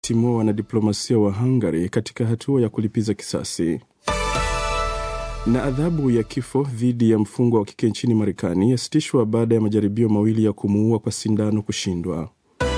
kuwatimua wanadiplomasia wa Hungary katika hatua ya kulipiza kisasi. Na adhabu ya kifo dhidi ya mfungwa wa kike nchini Marekani yasitishwa baada ya majaribio mawili ya kumuua kwa sindano kushindwa.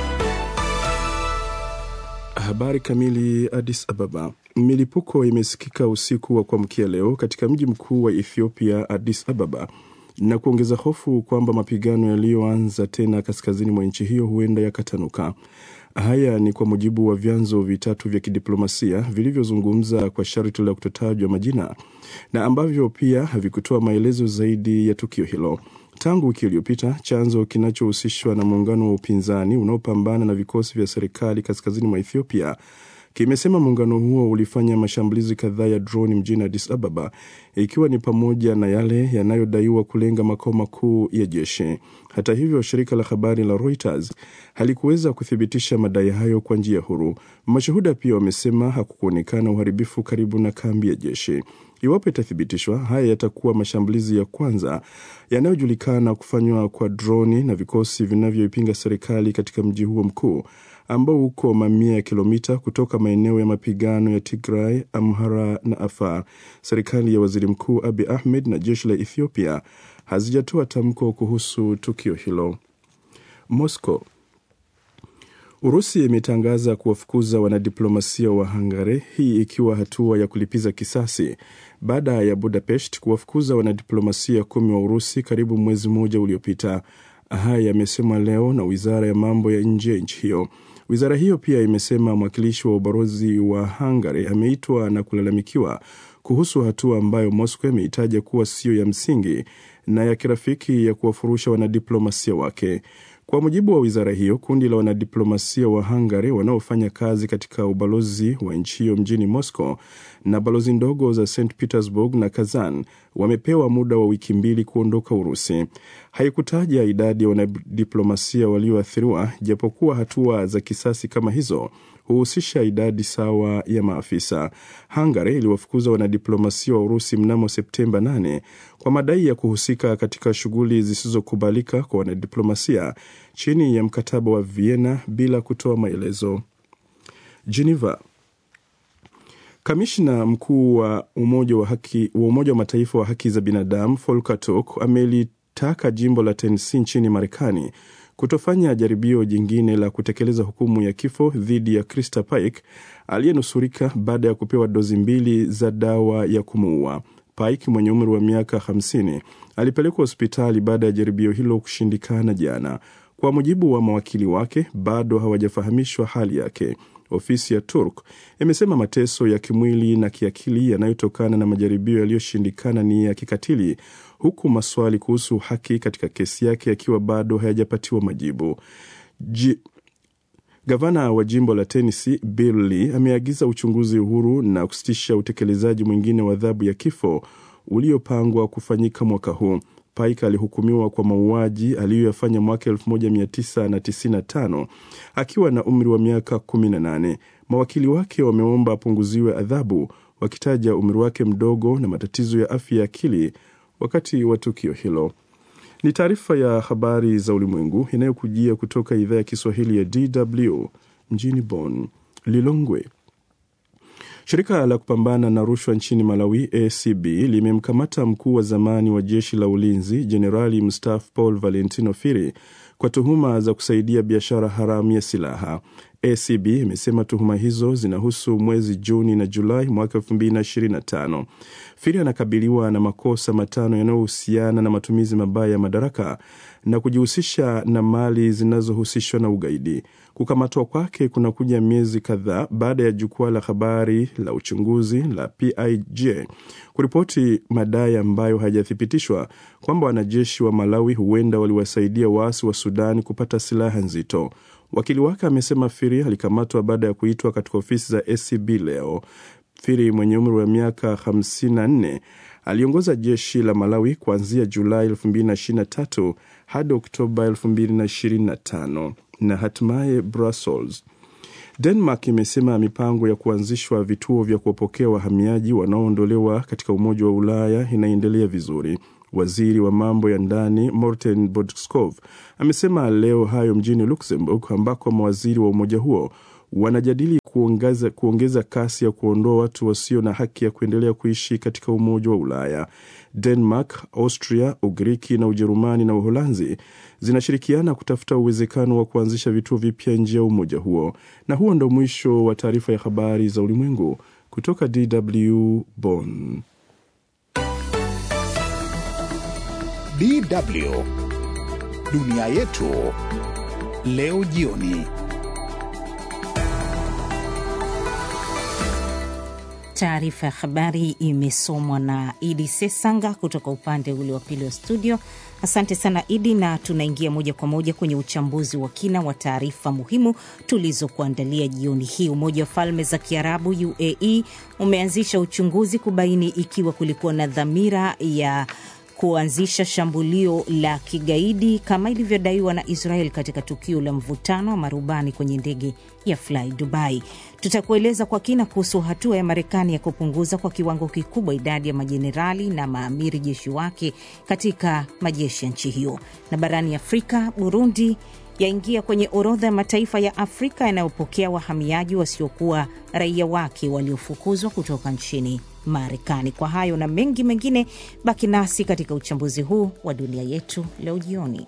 Habari kamili. Addis Ababa. Milipuko imesikika usiku wa kuamkia leo katika mji mkuu wa Ethiopia, Addis Ababa, na kuongeza hofu kwamba mapigano yaliyoanza tena kaskazini mwa nchi hiyo huenda yakatanuka. Haya ni kwa mujibu wa vyanzo vitatu vya kidiplomasia vilivyozungumza kwa sharti la kutotajwa majina na ambavyo pia havikutoa maelezo zaidi ya tukio hilo. Tangu wiki iliyopita, chanzo kinachohusishwa na muungano wa upinzani unaopambana na vikosi vya serikali kaskazini mwa Ethiopia kimesema muungano huo ulifanya mashambulizi kadhaa ya droni mjini Addis Ababa, ikiwa ni pamoja na yale yanayodaiwa kulenga makao makuu ya jeshi. Hata hivyo, shirika la habari la Reuters halikuweza kuthibitisha madai hayo kwa njia huru. Mashuhuda pia wamesema hakukuonekana uharibifu karibu na kambi ya jeshi. Iwapo itathibitishwa, haya yatakuwa mashambulizi ya kwanza yanayojulikana kufanywa kwa droni na vikosi vinavyoipinga serikali katika mji huo mkuu ambao uko mamia ya kilomita kutoka maeneo ya mapigano ya Tigray, Amhara na Afar. Serikali ya waziri mkuu Abi Ahmed na jeshi la Ethiopia hazijatoa tamko kuhusu tukio hilo. Moscow. Urusi imetangaza kuwafukuza wanadiplomasia wa Hungary, hii ikiwa hatua ya kulipiza kisasi baada ya Budapest kuwafukuza wanadiplomasia kumi wa Urusi karibu mwezi mmoja uliopita. Haya yamesemwa leo na wizara ya mambo ya nje ya nchi hiyo. Wizara hiyo pia imesema mwakilishi wa ubalozi wa Hungary ameitwa na kulalamikiwa kuhusu hatua ambayo Moscow imeitaja kuwa siyo ya msingi na ya kirafiki ya kuwafurusha wanadiplomasia wake. Kwa mujibu wa wizara hiyo, kundi la wanadiplomasia wa Hungary wanaofanya kazi katika ubalozi wa nchi hiyo mjini Moscow na balozi ndogo za St Petersburg na Kazan wamepewa muda wa wiki mbili kuondoka Urusi. Haikutaja idadi ya wanadiplomasia walioathiriwa, japokuwa hatua za kisasi kama hizo huhusisha idadi sawa ya maafisa. Hungary iliwafukuza wanadiplomasia wa Urusi mnamo Septemba 8 kwa madai ya kuhusika katika shughuli zisizokubalika kwa wanadiplomasia chini ya mkataba wa Vienna bila kutoa maelezo. Geneva. Kamishna mkuu wa Umoja wa haki wa Umoja wa Mataifa wa haki za binadamu Volker Turk amelitaka jimbo la Tennessee nchini Marekani kutofanya jaribio jingine la kutekeleza hukumu ya kifo dhidi ya Krista Paik aliyenusurika baada ya kupewa dozi mbili za dawa ya kumuua. Pike mwenye umri wa miaka 50 alipelekwa hospitali baada ya jaribio hilo kushindikana jana. Kwa mujibu wa mawakili wake, bado hawajafahamishwa hali yake. Ofisi ya Turk imesema mateso ya kimwili na kiakili yanayotokana na majaribio yaliyoshindikana ni ya kikatili, huku maswali kuhusu haki katika kesi yake yakiwa bado hayajapatiwa majibu. G Gavana wa jimbo la Tennessee Bill Lee ameagiza uchunguzi huru na kusitisha utekelezaji mwingine wa adhabu ya kifo uliopangwa kufanyika mwaka huu. Pike alihukumiwa kwa mauaji aliyoyafanya mwaka 1995 akiwa na umri wa miaka 18. Mawakili wake wameomba apunguziwe adhabu, wakitaja umri wake mdogo na matatizo ya afya ya akili wakati wa tukio hilo. Ni taarifa ya habari za ulimwengu inayokujia kutoka idhaa ya Kiswahili ya DW mjini Bonn. Lilongwe. Shirika la kupambana na rushwa nchini Malawi, ACB, limemkamata mkuu wa zamani wa jeshi la ulinzi jenerali mstaafu Paul Valentino Firi kwa tuhuma za kusaidia biashara haramu ya silaha. ACB imesema tuhuma hizo zinahusu mwezi Juni na Julai mwaka 2025. Firi anakabiliwa na makosa matano yanayohusiana na matumizi mabaya ya madaraka na kujihusisha na mali zinazohusishwa na ugaidi. Kukamatwa kwake kunakuja miezi kadhaa baada ya jukwaa la habari la uchunguzi la PIJ kuripoti madai ambayo hayajathibitishwa kwamba wanajeshi wa Malawi huenda waliwasaidia waasi wa Sudani kupata silaha nzito. Wakili wake amesema Firi alikamatwa baada ya kuitwa katika ofisi za SCB leo. Firi mwenye umri wa miaka 54 aliongoza jeshi la Malawi kuanzia Julai 2023 hadi Oktoba 2025 na hatimaye Brussels. Denmark imesema mipango ya kuanzishwa vituo vya kuwapokea wahamiaji wanaoondolewa katika Umoja wa Ulaya inaendelea vizuri. Waziri wa mambo ya ndani Morten Bodskov amesema leo hayo mjini Luxembourg, ambako mawaziri wa umoja huo wanajadili kuongeza, kuongeza kasi ya kuondoa watu wasio na haki ya kuendelea kuishi katika Umoja wa Ulaya. Denmark, Austria, Ugiriki na Ujerumani na Uholanzi zinashirikiana kutafuta uwezekano wa kuanzisha vituo vipya nje ya umoja huo. Na huo ndo mwisho wa taarifa ya habari za ulimwengu kutoka DW Bonn. DW dunia yetu leo jioni. Taarifa ya habari imesomwa na Idi Sesanga kutoka upande ule wa pili wa studio. Asante sana Idi, na tunaingia moja kwa moja kwenye uchambuzi wa kina wa taarifa muhimu tulizokuandalia jioni hii. Umoja wa Falme za Kiarabu UAE umeanzisha uchunguzi kubaini ikiwa kulikuwa na dhamira ya kuanzisha shambulio la kigaidi kama ilivyodaiwa na Israel katika tukio la mvutano wa marubani kwenye ndege ya Fly Dubai. Tutakueleza kwa kina kuhusu hatua ya Marekani ya kupunguza kwa kiwango kikubwa idadi ya majenerali na maamiri jeshi wake katika majeshi ya nchi hiyo. Na barani Afrika, Burundi yaingia kwenye orodha ya mataifa ya Afrika yanayopokea wahamiaji wasiokuwa raia wake waliofukuzwa kutoka nchini Marekani. Kwa hayo na mengi mengine, baki nasi katika uchambuzi huu wa dunia yetu leo jioni.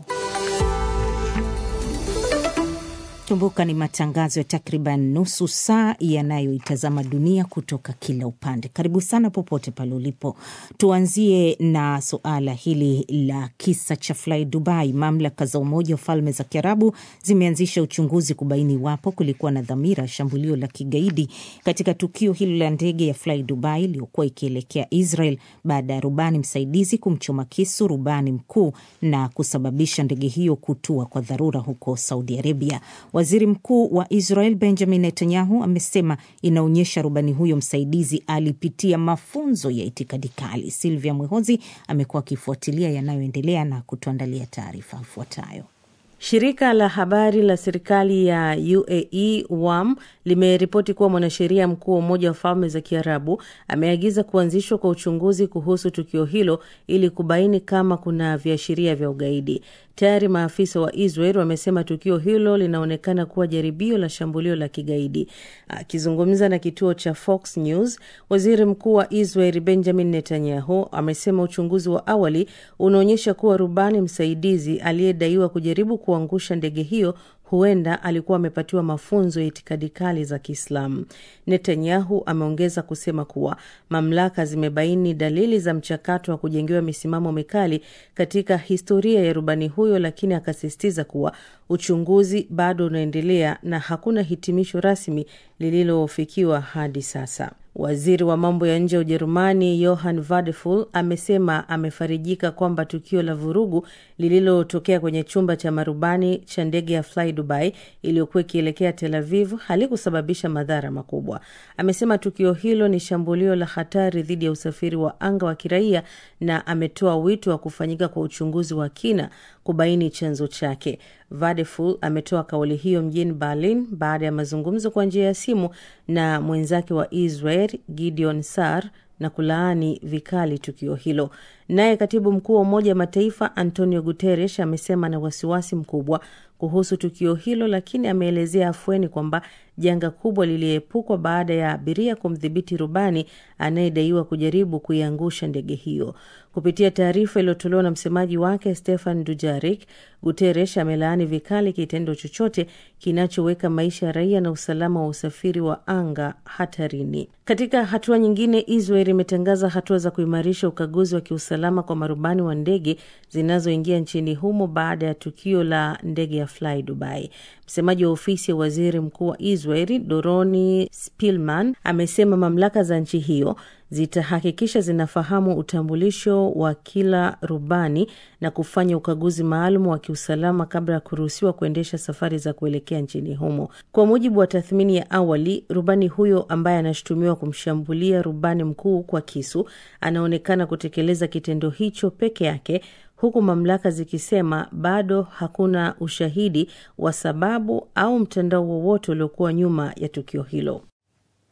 Kumbuka ni matangazo ya takriban nusu saa yanayoitazama dunia kutoka kila upande. Karibu sana popote pale ulipo. Tuanzie na suala hili la kisa cha Fly Dubai. Mamlaka za Umoja wa Falme za Kiarabu zimeanzisha uchunguzi kubaini iwapo kulikuwa na dhamira ya shambulio la kigaidi katika tukio hilo la ndege ya Fly Dubai iliyokuwa ikielekea Israel baada ya rubani msaidizi kumchoma kisu rubani mkuu na kusababisha ndege hiyo kutua kwa dharura huko Saudi Arabia. Waziri Mkuu wa Israel Benjamin Netanyahu amesema inaonyesha rubani huyo msaidizi alipitia mafunzo ya itikadi kali. Silvia Mwehozi amekuwa akifuatilia yanayoendelea na kutuandalia taarifa ifuatayo. Shirika la habari la serikali ya UAE WAM limeripoti kuwa mwanasheria mkuu wa Umoja wa Falme za Kiarabu ameagiza kuanzishwa kwa uchunguzi kuhusu tukio hilo ili kubaini kama kuna viashiria vya ugaidi. Tayari maafisa wa Israel wamesema tukio hilo linaonekana kuwa jaribio la shambulio la kigaidi. Akizungumza na kituo cha Fox News, waziri mkuu wa Israel Benjamin Netanyahu amesema uchunguzi wa awali unaonyesha kuwa rubani msaidizi aliyedaiwa kujaribu kuangusha ndege hiyo huenda alikuwa amepatiwa mafunzo ya itikadi kali za Kiislamu. Netanyahu ameongeza kusema kuwa mamlaka zimebaini dalili za mchakato wa kujengewa misimamo mikali katika historia ya rubani huyo, lakini akasisitiza kuwa uchunguzi bado unaendelea na hakuna hitimisho rasmi lililofikiwa hadi sasa. Waziri wa mambo ya nje ya Ujerumani Johann Vadeful amesema amefarijika kwamba tukio la vurugu lililotokea kwenye chumba cha marubani cha ndege ya Fly Dubai iliyokuwa ikielekea Tel Aviv halikusababisha madhara makubwa. Amesema tukio hilo ni shambulio la hatari dhidi ya usafiri wa anga wa kiraia na ametoa wito wa kufanyika kwa uchunguzi wa kina kubaini chanzo chake. Vadeful ametoa kauli hiyo mjini Berlin baada ya mazungumzo kwa njia ya simu na mwenzake wa Israel Gideon Sar na kulaani vikali tukio hilo. Naye katibu mkuu wa Umoja wa Mataifa Antonio Guterres amesema na wasiwasi mkubwa kuhusu tukio hilo, lakini ameelezea afueni kwamba janga kubwa liliepukwa baada ya abiria kumdhibiti rubani anayedaiwa kujaribu kuiangusha ndege hiyo. Kupitia taarifa iliyotolewa na msemaji wake Stefan Dujarik, Guterres amelaani vikali kitendo chochote kinachoweka maisha ya raia na usalama wa usafiri wa anga hatarini. Katika hatua nyingine, Israel imetangaza hatua za kuimarisha ukaguzi wa kiusalama kwa marubani wa ndege zinazoingia nchini humo baada ya tukio la ndege ya Fly Dubai. Msemaji wa ofisi ya waziri mkuu wa Israeli Doroni Spilman amesema mamlaka za nchi hiyo zitahakikisha zinafahamu utambulisho wa kila rubani na kufanya ukaguzi maalum wa kiusalama kabla ya kuruhusiwa kuendesha safari za kuelekea nchini humo. Kwa mujibu wa tathmini ya awali, rubani huyo ambaye anashutumiwa kumshambulia rubani mkuu kwa kisu anaonekana kutekeleza kitendo hicho peke yake huku mamlaka zikisema bado hakuna ushahidi wa sababu au mtandao wowote uliokuwa nyuma ya tukio hilo.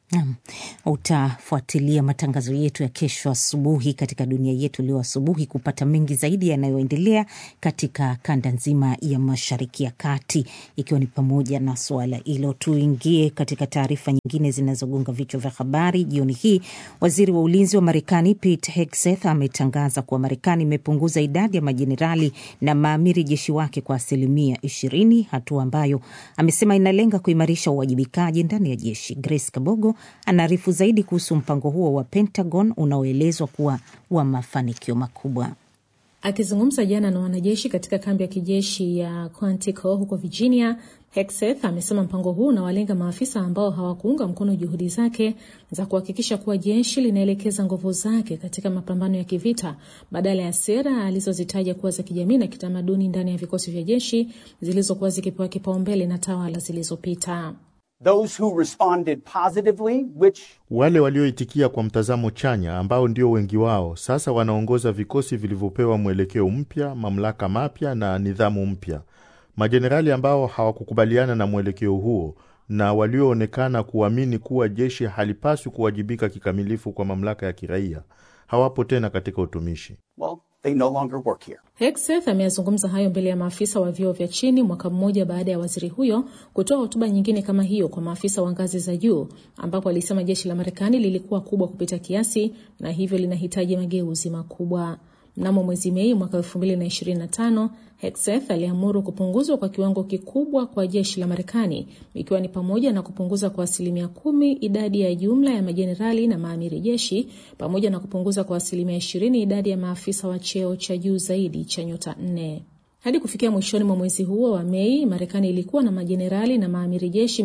Naam, utafuatilia matangazo yetu ya kesho asubuhi katika dunia yetu leo asubuhi kupata mengi zaidi yanayoendelea katika kanda nzima ya Mashariki ya Kati, ikiwa ni pamoja na suala hilo. Tuingie katika taarifa nyingine zinazogonga vichwa vya habari jioni hii. Waziri wa ulinzi wa Marekani Pete Hegseth ametangaza kuwa Marekani imepunguza idadi ya majenerali na maamiri jeshi wake kwa asilimia ishirini, hatua ambayo amesema inalenga kuimarisha uwajibikaji ndani ya jeshi. Grace Kabogo anaarifu zaidi kuhusu mpango huo wa Pentagon unaoelezwa kuwa wa mafanikio makubwa. Akizungumza jana na wanajeshi katika kambi ya kijeshi ya Quantico huko Virginia, Hegseth amesema mpango huu unawalenga maafisa ambao hawakuunga mkono juhudi zake za kuhakikisha kuwa jeshi linaelekeza nguvu zake katika mapambano ya kivita badala ya sera alizozitaja kuwa za kijamii na kitamaduni ndani ya vikosi vya jeshi zilizokuwa zikipewa kipaumbele na tawala zilizopita. Those who responded positively, which... wale walioitikia kwa mtazamo chanya ambao ndio wengi wao sasa wanaongoza vikosi vilivyopewa mwelekeo mpya, mamlaka mapya na nidhamu mpya. Majenerali ambao hawakukubaliana na mwelekeo huo na walioonekana kuamini kuwa jeshi halipaswi kuwajibika kikamilifu kwa mamlaka ya kiraia hawapo tena katika utumishi. well, they no longer work here. Hegseth ameyazungumza hayo mbele ya maafisa wa vyeo vya chini mwaka mmoja baada ya waziri huyo kutoa hotuba nyingine kama hiyo kwa maafisa wa ngazi za juu, ambapo alisema jeshi la Marekani lilikuwa kubwa kupita kiasi na hivyo linahitaji mageuzi makubwa. Mnamo mwezi Mei mwaka 2025 Hegseth aliamuru kupunguzwa kwa kiwango kikubwa kwa jeshi la Marekani, ikiwa ni pamoja na kupunguza kwa asilimia kumi idadi ya jumla ya majenerali na maamiri jeshi pamoja na kupunguza kwa asilimia ishirini idadi ya maafisa wa cheo cha juu zaidi cha nyota nne. Hadi kufikia mwishoni mwa mwezi huo wa Mei, Marekani ilikuwa na majenerali na maamiri jeshi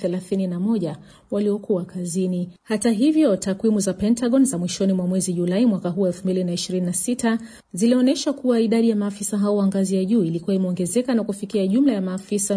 831 waliokuwa kazini. Hata hivyo, takwimu za Pentagon za mwishoni mwa mwezi Julai mwaka huu 2026 zilionyesha kuwa idadi ya maafisa hao wa ngazi ya juu ilikuwa imeongezeka na kufikia jumla ya maafisa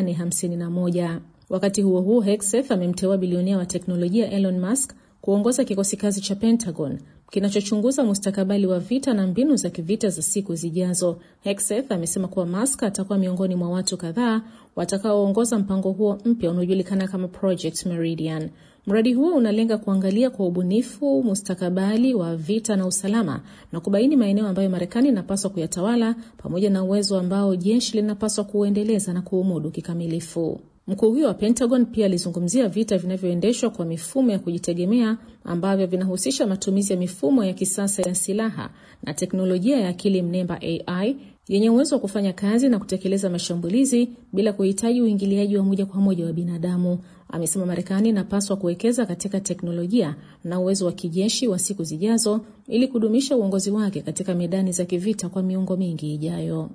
851. Wakati huo huo, Hegseth amemteua bilionea wa teknolojia Elon Musk kuongoza kikosi kazi cha Pentagon kinachochunguza mustakabali wa vita na mbinu za kivita za siku zijazo. Hegseth amesema kuwa Musk atakuwa miongoni mwa watu kadhaa watakaoongoza mpango huo mpya unaojulikana kama Project Meridian. Mradi huo unalenga kuangalia kwa ubunifu mustakabali wa vita na usalama na kubaini maeneo ambayo Marekani inapaswa kuyatawala pamoja na uwezo ambao jeshi linapaswa kuuendeleza na kuumudu kikamilifu. Mkuu huyo wa Pentagon pia alizungumzia vita vinavyoendeshwa kwa mifumo ya kujitegemea ambavyo vinahusisha matumizi ya mifumo ya kisasa ya silaha na teknolojia ya akili mnemba AI yenye uwezo wa kufanya kazi na kutekeleza mashambulizi bila kuhitaji uingiliaji wa moja kwa moja wa binadamu. Amesema Marekani inapaswa kuwekeza katika teknolojia na uwezo wa kijeshi wa siku zijazo ili kudumisha uongozi wake katika medani za kivita kwa miongo mingi ijayo.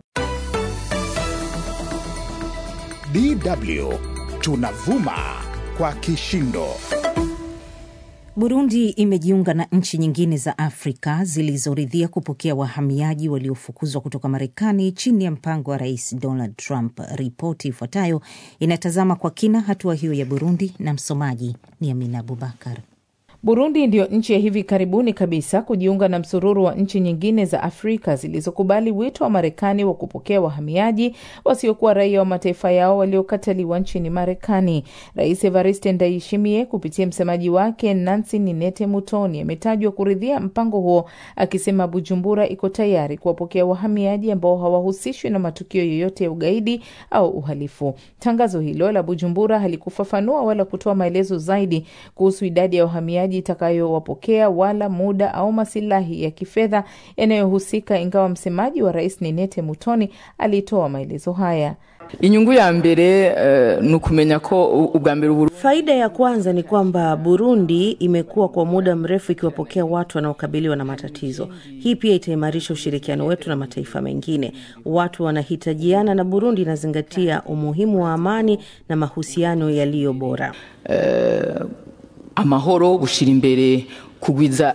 DW tunavuma kwa kishindo. Burundi imejiunga na nchi nyingine za Afrika zilizoridhia kupokea wahamiaji waliofukuzwa kutoka Marekani chini ya mpango wa Rais Donald Trump. Ripoti ifuatayo inatazama kwa kina hatua hiyo ya Burundi na msomaji ni Amina Abubakar. Burundi ndiyo nchi ya hivi karibuni kabisa kujiunga na msururu wa nchi nyingine za Afrika zilizokubali wito wa Marekani wa kupokea wahamiaji wasiokuwa raia wa mataifa yao waliokataliwa nchini Marekani. Rais Evariste Ndayishimiye kupitia msemaji wake Nancy Ninete Mutoni ametajwa kuridhia mpango huo, akisema Bujumbura iko tayari kuwapokea wahamiaji ambao hawahusishwi na matukio yoyote ya ugaidi au uhalifu. Tangazo hilo la Bujumbura halikufafanua wala kutoa maelezo zaidi kuhusu idadi ya wahamiaji itakayowapokea wala muda au masilahi ya kifedha yanayohusika, ingawa msemaji wa rais Ninete Mutoni alitoa maelezo haya. inyungu ya mbere uh, ni ukumenya ko ubwa mbere Uburundi Faida ya kwanza ni kwamba Burundi imekuwa kwa muda mrefu ikiwapokea watu wanaokabiliwa na matatizo. Hii pia itaimarisha ushirikiano wetu na mataifa mengine. Watu wanahitajiana na Burundi inazingatia umuhimu wa amani na mahusiano yaliyo bora. amahoro gushira imbere kugwiza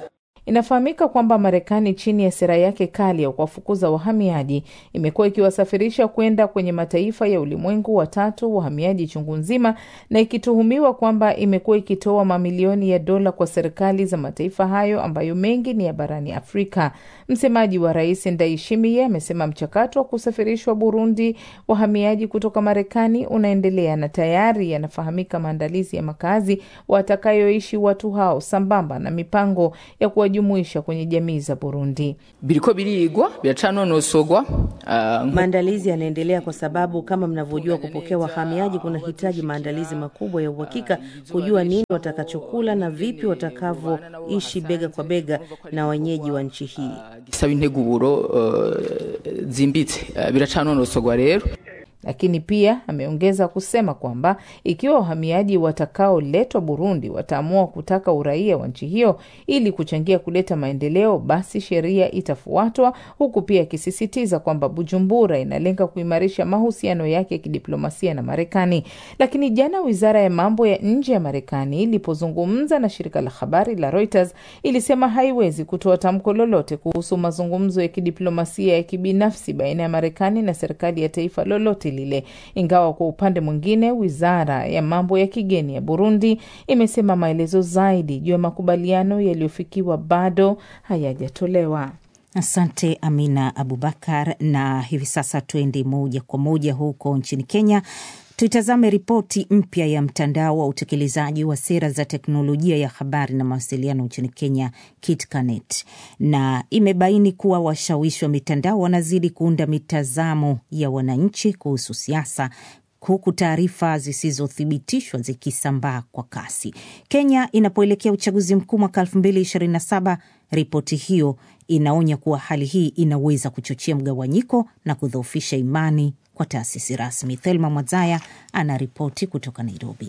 Inafahamika kwamba Marekani chini ya sera yake kali ya kuwafukuza wahamiaji imekuwa ikiwasafirisha kwenda kwenye mataifa ya ulimwengu watatu wahamiaji chungu nzima, na ikituhumiwa kwamba imekuwa ikitoa mamilioni ya dola kwa serikali za mataifa hayo ambayo mengi ni ya barani Afrika. Msemaji wa rais Ndayishimiye amesema mchakato wa kusafirishwa Burundi wahamiaji kutoka Marekani unaendelea na tayari yanafahamika maandalizi ya makazi watakayoishi watu hao sambamba na mipango ya kuwajumuisha kwenye jamii za Burundi. biriko birigwa biracanonosogwa uh, Maandalizi yanaendelea kwa sababu kama mnavyojua, kupokea wahamiaji kunahitaji maandalizi makubwa ya uhakika, kujua nini watakachokula na vipi watakavyoishi bega kwa bega na wenyeji wa nchi hii. gisaba integuro uh, zimbitse uh, biracanonosogwa rero Lakini pia ameongeza kusema kwamba ikiwa wahamiaji watakaoletwa Burundi wataamua kutaka uraia wa nchi hiyo ili kuchangia kuleta maendeleo, basi sheria itafuatwa, huku pia akisisitiza kwamba Bujumbura inalenga kuimarisha mahusiano yake ya kidiplomasia na Marekani. Lakini jana wizara ya mambo ya nje ya Marekani ilipozungumza na shirika la habari la Reuters ilisema haiwezi kutoa tamko lolote kuhusu mazungumzo ya kidiplomasia ya kibinafsi baina ya Marekani na serikali ya taifa lolote lile, ingawa kwa upande mwingine wizara ya mambo ya kigeni ya Burundi imesema maelezo zaidi juu ya makubaliano yaliyofikiwa bado hayajatolewa. Asante Amina Abubakar. Na hivi sasa tuende moja kwa moja huko nchini Kenya, tuitazame ripoti mpya ya mtandao wa utekelezaji wa sera za teknolojia ya habari na mawasiliano nchini Kenya, KITCANET, na imebaini kuwa washawishi wa mitandao wanazidi kuunda mitazamo ya wananchi kuhusu siasa huku taarifa zisizothibitishwa zikisambaa kwa kasi. Kenya inapoelekea uchaguzi mkuu mwaka 2027, ripoti hiyo inaonya kuwa hali hii inaweza kuchochea mgawanyiko na kudhoofisha imani kwa taasisi rasmi. Thelma Mwazaya ana ripoti kutoka Nairobi.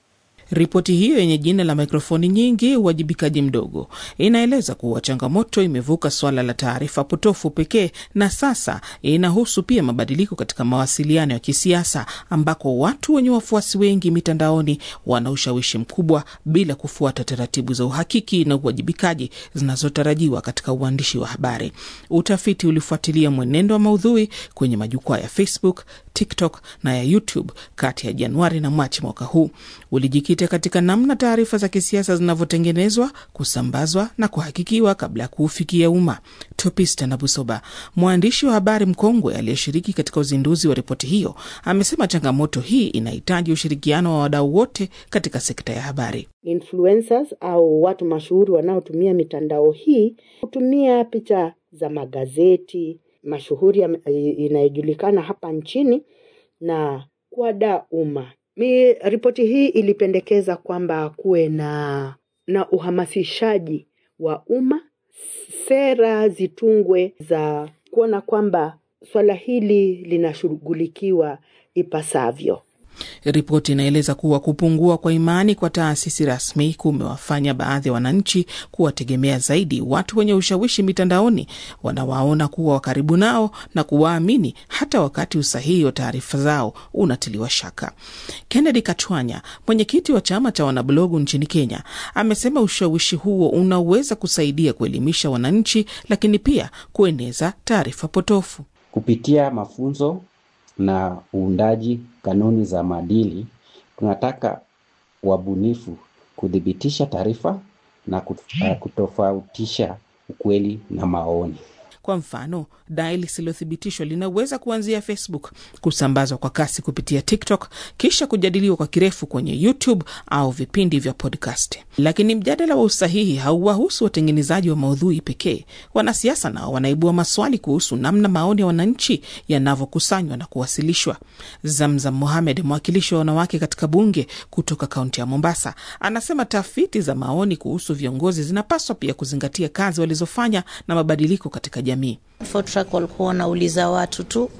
Ripoti hiyo yenye jina la mikrofoni nyingi, uwajibikaji mdogo, inaeleza kuwa changamoto imevuka swala la taarifa potofu pekee na sasa inahusu pia mabadiliko katika mawasiliano ya kisiasa, ambako watu wenye wafuasi wengi mitandaoni wana ushawishi mkubwa bila kufuata taratibu za uhakiki na uwajibikaji zinazotarajiwa katika uandishi wa habari. Utafiti ulifuatilia mwenendo wa maudhui kwenye majukwaa ya Facebook, TikTok na ya YouTube kati ya Januari na Machi mwaka huu ulijikita katika namna taarifa za kisiasa zinavyotengenezwa, kusambazwa na kuhakikiwa kabla ya kuufikia umma. Topista na Busoba, mwandishi wa habari mkongwe aliyeshiriki katika uzinduzi wa ripoti hiyo, amesema changamoto hii inahitaji ushirikiano wa wadau wote katika sekta ya habari. Influencers au watu mashuhuri wanaotumia mitandao hii hutumia picha za magazeti mashuhuri inayojulikana hapa nchini na kuwadaa umma. Mi ripoti hii ilipendekeza kwamba kuwe na na uhamasishaji wa umma, sera zitungwe za kuona kwamba swala hili linashughulikiwa ipasavyo. Ripoti inaeleza kuwa kupungua kwa imani kwa taasisi rasmi kumewafanya baadhi ya wananchi kuwategemea zaidi watu wenye ushawishi mitandaoni, wanawaona kuwa wakaribu nao na kuwaamini hata wakati usahihi wa taarifa zao unatiliwa shaka. Kennedy Katwanya, mwenyekiti wa chama cha wanablogu nchini Kenya, amesema ushawishi huo unaweza kusaidia kuelimisha wananchi, lakini pia kueneza taarifa potofu kupitia mafunzo na uundaji kanuni za maadili. Tunataka wabunifu kuthibitisha taarifa na kutofautisha ukweli na maoni. Kwa mfano, dai lisilothibitishwa linaweza kuanzia Facebook, kusambazwa kwa kasi kupitia TikTok, kisha kujadiliwa kwa kirefu kwenye YouTube au vipindi vya podcast. Lakini mjadala wa usahihi hauwahusu watengenezaji wa maudhui pekee. Wanasiasa nao wanaibua maswali kuhusu namna maoni ya wananchi yanavyokusanywa na kuwasilishwa. Zamzam Mohamed, mwakilishi wa wanawake katika bunge kutoka kaunti ya Mombasa, anasema tafiti za maoni kuhusu viongozi zinapaswa pia kuzingatia kazi walizofanya na mabadiliko katika jamii. Fotrack walikuwa wanauliza watu tu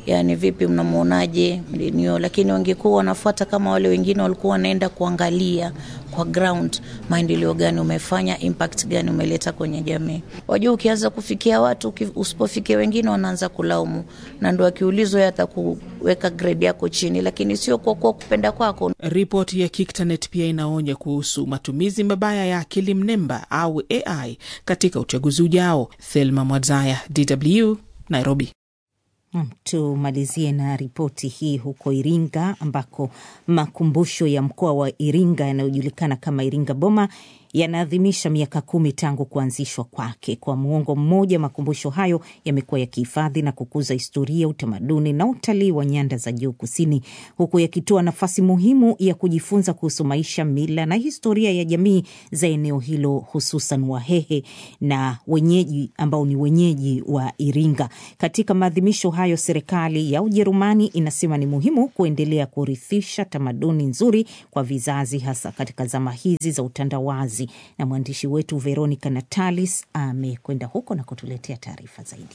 yani vipi, mnamwonaje mlinio, lakini wangekuwa wanafuata kama wale wengine walikuwa wanaenda kuangalia kwa ground maendeleo gani umefanya, impact gani umeleta kwenye jamii. Wajua, ukianza kufikia watu, usipofikia wengine wanaanza kulaumu, na ndo akiulizwa atakuweka grade yako chini, lakini sio kwa kuwa kupenda kwako. Ripoti ya Kiktanet pia inaonya kuhusu matumizi mabaya ya akili mnemba au AI katika uchaguzi ujao. Thelma Mwadzaya, DW, Nairobi. Tumalizie na ripoti hii huko Iringa ambako makumbusho ya mkoa wa Iringa yanayojulikana kama Iringa Boma yanaadhimisha miaka kumi tangu kuanzishwa kwake. Kwa muongo mmoja, makumbusho hayo yamekuwa yakihifadhi na kukuza historia, utamaduni na utalii wa nyanda za juu kusini, huku yakitoa nafasi muhimu ya kujifunza kuhusu maisha, mila na historia ya jamii za eneo hilo, hususan Wahehe na wenyeji ambao ni wenyeji wa Iringa. Katika maadhimisho hayo, serikali ya Ujerumani inasema ni muhimu kuendelea kurithisha tamaduni nzuri kwa vizazi, hasa katika zama hizi za utandawazi na mwandishi wetu Veronica Natalis amekwenda huko na kutuletea taarifa zaidi.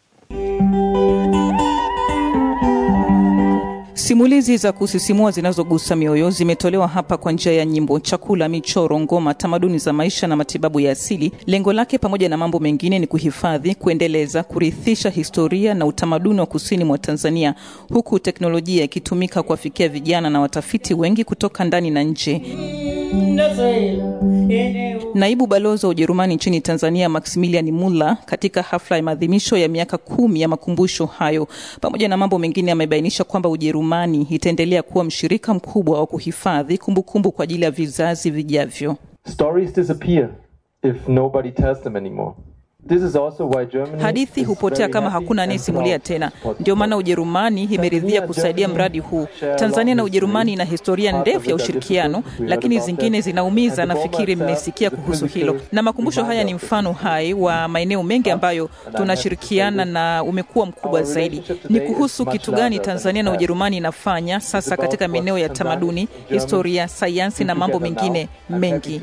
Simulizi za kusisimua zinazogusa mioyo zimetolewa hapa kwa njia ya nyimbo, chakula, michoro, ngoma, tamaduni za maisha na matibabu ya asili. Lengo lake pamoja na mambo mengine ni kuhifadhi, kuendeleza, kurithisha historia na utamaduni wa kusini mwa Tanzania, huku teknolojia ikitumika kuwafikia vijana na watafiti wengi kutoka ndani na nje. Naibu balozi wa Ujerumani nchini Tanzania Maximilian Muller katika hafla ya maadhimisho ya miaka kumi ya makumbusho hayo, pamoja na mambo mengine, amebainisha kwamba Ujerumani itaendelea kuwa mshirika mkubwa wa kuhifadhi kumbukumbu kwa ajili ya vizazi vijavyo. Stories disappear if nobody tells them anymore. This is also why Germany Hadithi hupotea kama hakuna anayesimulia tena. Ndio maana Ujerumani imeridhia kusaidia mradi huu. Tanzania na Ujerumani ina historia ndefu ya ushirikiano, lakini zingine zinaumiza. Nafikiri mmesikia kuhusu hilo, na makumbusho haya ni mfano hai wa maeneo mengi ambayo tunashirikiana na umekuwa mkubwa zaidi. Ni kuhusu kitu gani Tanzania na Ujerumani inafanya sasa katika maeneo ya tamaduni, historia, sayansi na mambo mengine mengi.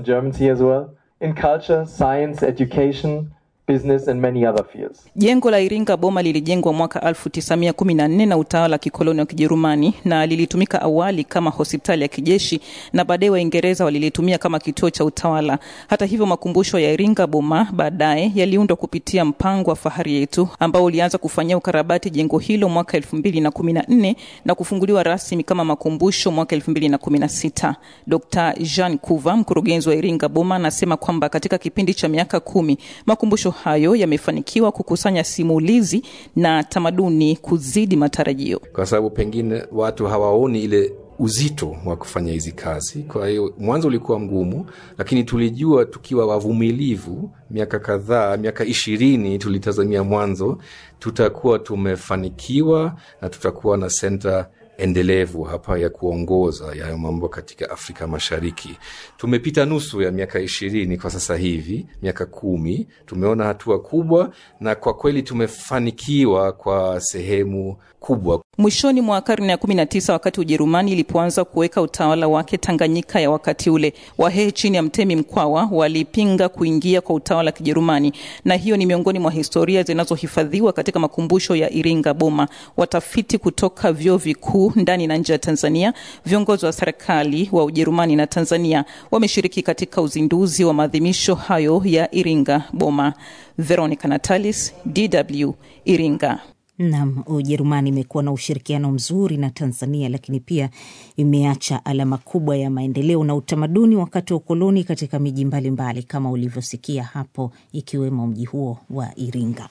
in culture, science, education, business and many other fields. Jengo la Iringa Boma lilijengwa mwaka 1914 na utawala wa kikoloni wa Kijerumani na lilitumika awali kama hospitali ya kijeshi na baadaye Waingereza walilitumia kama kituo cha utawala. Hata hivyo, makumbusho ya Iringa Boma baadaye yaliundwa kupitia mpango wa Fahari Yetu ambao ulianza kufanyia ukarabati jengo hilo mwaka 2014 na kufunguliwa rasmi kama makumbusho mwaka 2016. Dr. Jean Kuva, mkurugenzi wa Iringa Boma, anasema kwamba katika kipindi cha miaka kumi makumbusho hayo yamefanikiwa kukusanya simulizi na tamaduni kuzidi matarajio, kwa sababu pengine watu hawaoni ile uzito wa kufanya hizi kazi. Kwa hiyo mwanzo ulikuwa mgumu, lakini tulijua tukiwa wavumilivu, miaka kadhaa, miaka ishirini tulitazamia mwanzo, tutakuwa tumefanikiwa na tutakuwa na senta endelevu hapa ya kuongoza yayo mambo katika Afrika Mashariki. Tumepita nusu ya miaka ishirini kwa sasa hivi, miaka kumi, tumeona hatua kubwa, na kwa kweli tumefanikiwa kwa sehemu kubwa. Mwishoni mwa karne ya 19 wakati Ujerumani ilipoanza kuweka utawala wake Tanganyika ya wakati ule, Wahehe chini ya Mtemi Mkwawa walipinga kuingia kwa utawala wa Kijerumani, na hiyo ni miongoni mwa historia zinazohifadhiwa katika makumbusho ya Iringa Boma. Watafiti kutoka vyuo vikuu ndani na nje ya Tanzania, viongozi wa serikali wa Ujerumani na Tanzania wameshiriki katika uzinduzi wa maadhimisho hayo ya Iringa Boma. Veronica Natalis, DW, Iringa. Nam, Ujerumani imekuwa na ushirikiano mzuri na Tanzania, lakini pia imeacha alama kubwa ya maendeleo na utamaduni wakati wa ukoloni katika miji mbalimbali kama ulivyosikia hapo, ikiwemo mji huo wa Iringa.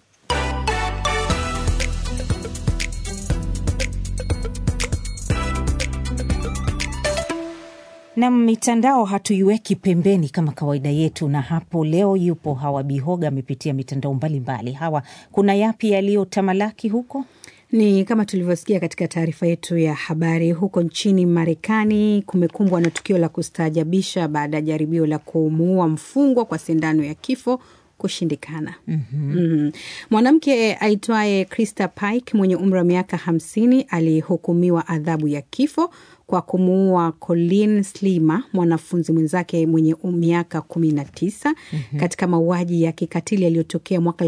na mitandao hatuiweki pembeni kama kawaida yetu, na hapo leo yupo Hawa Bihoga, amepitia mitandao mbalimbali. Hawa, kuna yapi yaliyotamalaki huko? Ni kama tulivyosikia katika taarifa yetu ya habari, huko nchini Marekani kumekumbwa na tukio la kustaajabisha baada ya jaribio la kumuua mfungwa kwa sindano ya kifo kushindikana. Mhm. Mhm. Mwanamke aitwaye Krista Pike mwenye umri wa miaka hamsini alihukumiwa adhabu ya kifo kwa kumuua Colin Slima, mwanafunzi mwenzake mwenye miaka kumi na tisa Mhm. katika mauaji ya kikatili yaliyotokea mwaka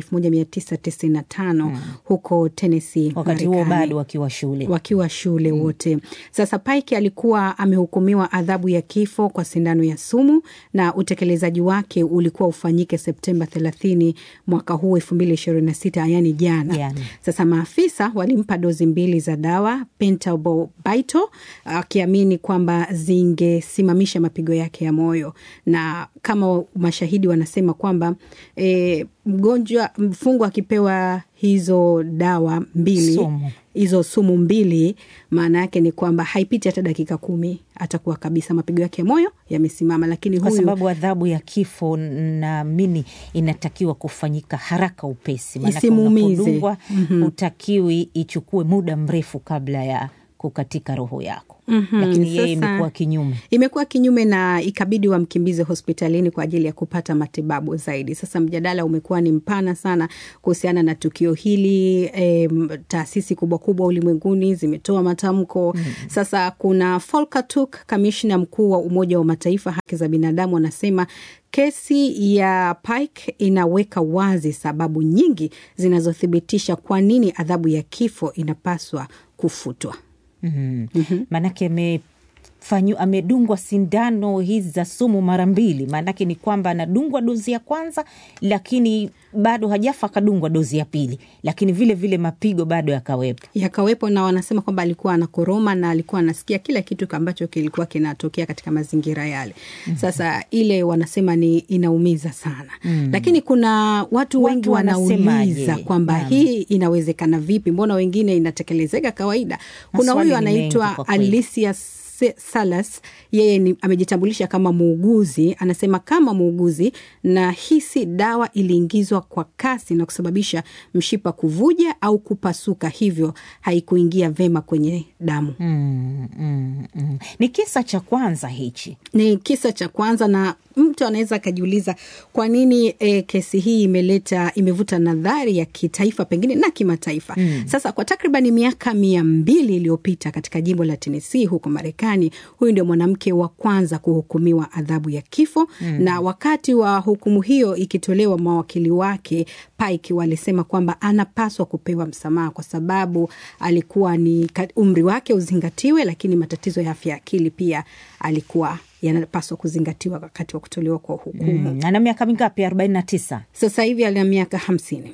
1995 huko Tennessee, wakati huo Marekani bado wakiwa shule wakiwa shule wote. Sasa Pike alikuwa amehukumiwa adhabu ya kifo kwa sindano ya sumu na utekelezaji wake ulikuwa ufanyike Septemba 30 mwaka huu 2026, yani jana. Jana. Sasa maafisa walimpa dozi mbili za dawa pentobarbital akiamini kwamba zingesimamisha mapigo yake ya moyo, na kama mashahidi wanasema kwamba e, mgonjwa mfungwa akipewa hizo dawa mbili Sumu. hizo sumu mbili, maana yake ni kwamba haipiti hata dakika kumi atakuwa kabisa mapigo yake ya moyo yamesimama. Lakini kwa huyu sababu adhabu ya kifo naamini inatakiwa kufanyika haraka upesi, maanake Isimuumize. unapodungwa Mhm. hutakiwi ichukue muda mrefu kabla ya kukatika roho yako. Mhm, Lakini yeye sasa- imekuwa kinyume. imekuwa kinyume na ikabidi wamkimbize hospitalini kwa ajili ya kupata matibabu zaidi. Sasa mjadala umekuwa ni mpana sana kuhusiana na tukio hili. E, taasisi kubwa kubwa ulimwenguni zimetoa matamko sasa. Kuna Volker Turk, kamishna mkuu wa Umoja wa Mataifa haki za binadamu, anasema kesi ya Pike inaweka wazi sababu nyingi zinazothibitisha kwa nini adhabu ya kifo inapaswa kufutwa. Mhm. Maanake amefanyu amedungwa sindano hizi za sumu mara mbili. Maanake ni kwamba anadungwa dozi ya kwanza, lakini bado hajafa, akadungwa dozi ya pili, lakini vile vile mapigo bado yakawepo. yakawepo na wanasema kwamba alikuwa anakoroma na alikuwa anasikia kila kitu ambacho kilikuwa kinatokea katika mazingira yale. Sasa ile wanasema ni inaumiza sana Mm. lakini kuna watu wengi wanauliza wanasemaje? kwamba Naam. hii inawezekana vipi? Mbona wengine inatekelezeka kawaida? Kuna Maswali huyu ni mengi anaitwa kwa kweli. Alicia Se- Salas yeye ni, amejitambulisha kama muuguzi. Anasema kama muuguzi, na hisi dawa iliingizwa kwa kasi na kusababisha mshipa kuvuja au kupasuka, hivyo haikuingia vema kwenye damu. Mm, mm, mm. Ni kisa cha kwanza hichi. Ni kisa cha kwanza, na mtu anaweza akajiuliza kwa nini e, kesi hii imeleta imevuta nadhari ya kitaifa pengine na kimataifa. Mm. Sasa kwa takriban miaka mia mbili iliyopita katika jimbo la Tennessee huko Marekani, huyu ndio mwanamke wa kwanza kuhukumiwa adhabu ya kifo Mm. na wakati wa hukumu hiyo ikitolewa, mawakili wake Pike walisema kwamba anapaswa kupewa msamaha kwa sababu alikuwa ni ka- umri wake uzingatiwe, lakini matatizo ya afya ya akili pia alikuwa yanapaswa kuzingatiwa wakati wa kutolewa kwa hukumu. Mm. Ana miaka mingapi? arobaini na tisa. Sasa hivi ana miaka hamsini.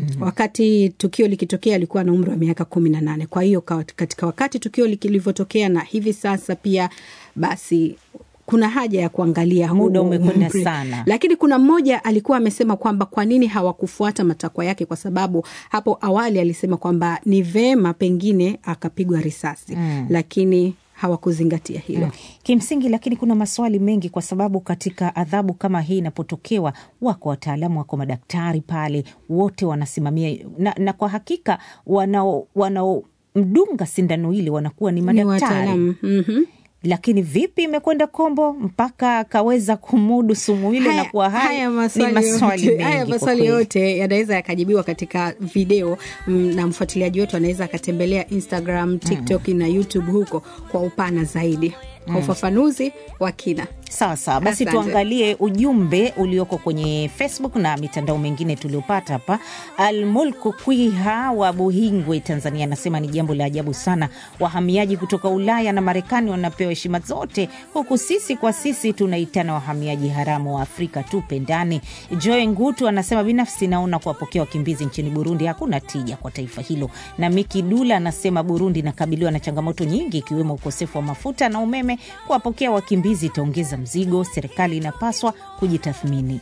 Wakati tukio likitokea alikuwa na umri wa miaka kumi na nane. Kwa hiyo ka- katika wakati tukio lilivyotokea na hivi sasa pia, basi kuna haja ya kuangalia Muda huo umekwenda umri. sana. Lakini kuna mmoja alikuwa amesema kwamba kwa nini hawakufuata matakwa yake, kwa sababu hapo awali alisema kwamba ni vema pengine akapigwa risasi Mm. lakini hawakuzingatia hilo. Mm. Kimsingi, lakini kuna maswali mengi, kwa sababu katika adhabu kama hii inapotokewa, wako wataalamu, wako madaktari pale, wote wanasimamia na, na kwa hakika wanao wanaomdunga sindano ile wanakuwa ni Ni madaktari wataalamu. Mhm. lakini vipi imekwenda kombo mpaka akaweza kumudu sumu ile na kuwa hai? haya Ni maswali maswali yote, mengi haya kwa maswali kweli. yote yanaweza yakajibiwa katika video mm, na mfuatiliaji wetu anaweza akatembelea Instagram, TikTok na YouTube huko kwa upana zaidi kwa Mm. ufafanuzi wa kina. Sawa sawa, basi Asante. tuangalie ujumbe ulioko kwenye Facebook na mitandao mingine tuliopata hapa. Almulku Kwiha wa Buhingwe, Tanzania, anasema ni jambo la ajabu sana, wahamiaji kutoka Ulaya na Marekani wanapewa heshima zote, huku sisi kwa sisi tunaitana wahamiaji haramu wa Afrika. Tupendane. Joe Ngutu anasema binafsi naona kuwapokea wakimbizi nchini Burundi hakuna tija kwa taifa hilo. Na Miki Dula anasema Burundi inakabiliwa na changamoto nyingi ikiwemo ukosefu wa mafuta na umeme. Kuwapokea wakimbizi itaongeza mzigo, serikali inapaswa kujitathmini.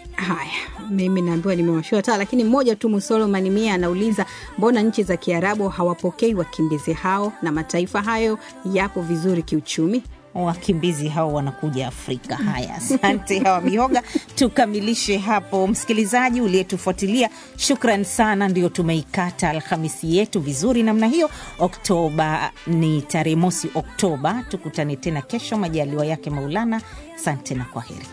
Haya, mimi naambiwa nimewashiwa taa, lakini mmoja tu Musolo Manimia anauliza mbona nchi za Kiarabu hawapokei wakimbizi hao na mataifa hayo yapo vizuri kiuchumi? wakimbizi hao wanakuja Afrika. Haya, asante Hawa Mihoga. Tukamilishe hapo, msikilizaji uliyetufuatilia, shukran sana. Ndio tumeikata Alhamisi yetu vizuri namna hiyo. Oktoba ni tarehe mosi Oktoba. Tukutane tena kesho, majaliwa yake Maulana. Asante na kwa heri.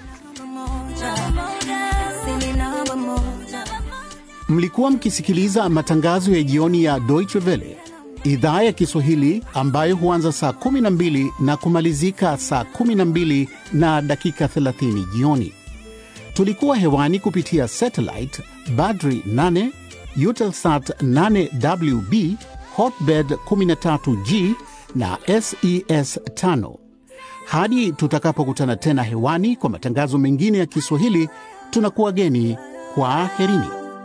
Mlikuwa mkisikiliza matangazo ya jioni ya Deutsche Welle idhaa ya Kiswahili ambayo huanza saa 12 na kumalizika saa 12 na dakika 30 jioni. Tulikuwa hewani kupitia satellite Badri 8, Eutelsat 8WB, Hotbird 13G na SES 5. Hadi tutakapokutana tena hewani kwa matangazo mengine ya Kiswahili, tunakuwa geni kwa aherini.